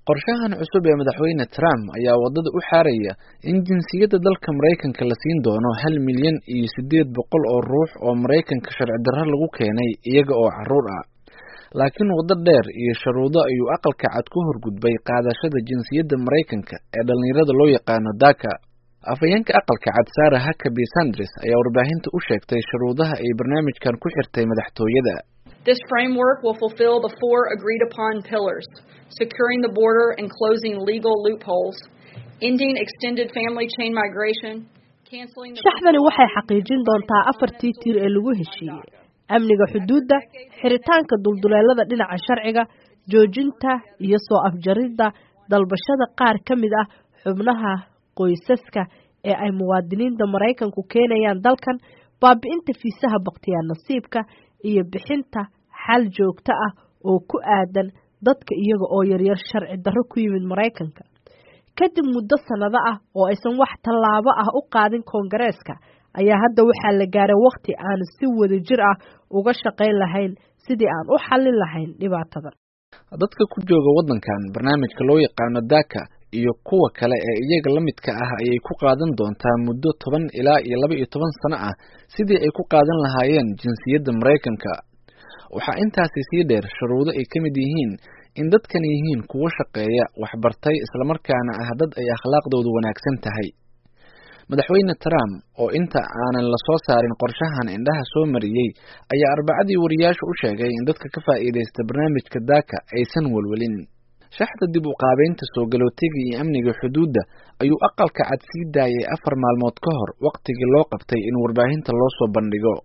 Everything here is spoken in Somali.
qorshahan cusub ee madaxweyne trump ayaa waddada u xaaraya in jinsiyadda dalka maraykanka la siin doono hal milyan iyo siddeed boqol oo ruux oo maraykanka sharci darro lagu keenay iyaga oo carruur ah laakiin waddo dheer iyo sharuudo ayuu aqalka cad ku horgudbay qaadashada jinsiyadda maraykanka ee dhallinyarada loo yaqaano daka afhayeenka aqalka cad sara huckaby sanders ayaa warbaahinta u sheegtay shuruudaha ay barnaamijkan ku xirtay madaxtooyada This framework will fulfill the four agreed upon pillars securing the border and closing legal loopholes, ending extended family chain migration, canceling the shaxdani waxay xaqiijin doontaa afartii tiir ee lagu heshiiyey amniga xuduudda xiritaanka dulduleelada dhinaca sharciga joojinta iyo soo afjaridda dalbashada qaar ka mid ah xubnaha qoysaska ee ay muwaadiniinta maraykanku keenayaan dalkan baabi'inta fiisaha bakhtiyaa nasiibka iyo bixinta xal joogto ah oo ku aadan dadka iyaga oo yaryar sharci darro ku yimid maraykanka kadib muddo sannado ah oo aysan wax tallaabo ah u qaadin koongareeska ayaa hadda waxaa la gaaray wakhti aan si wada jir ah uga shaqayn lahayn sidii aan u xallin lahayn dhibaatadan dadka ku jooga waddankan barnaamijka loo yaqaano daka iyo kuwa kale ee iyaga la midka ah ayay ku qaadan doontaa muddo toban ilaa iyo laba iyo toban sano ah sidii ay ku qaadan lahaayeen jinsiyadda maraykanka waxaa intaasi sii dheer shuruudo ay ka mid yihiin in dadkan yihiin kuwo shaqeeya waxbartay islamarkaana ah dad ay akhlaaqdoodu wanaagsan tahay madaxweyne trump oo inta aanan la soo saarin qorshahan indhaha soo mariyey ayaa arbacadii wariyaasha u sheegay in dadka ka faa'iidaysta barnaamijka daka aysan welwelin shaxda dib u qaabeynta soo galootiga iyo amniga xuduudda ayuu aqalka cad sii daayay afar maalmood ka hor wakhtigii loo qabtay in warbaahinta loo soo bandhigo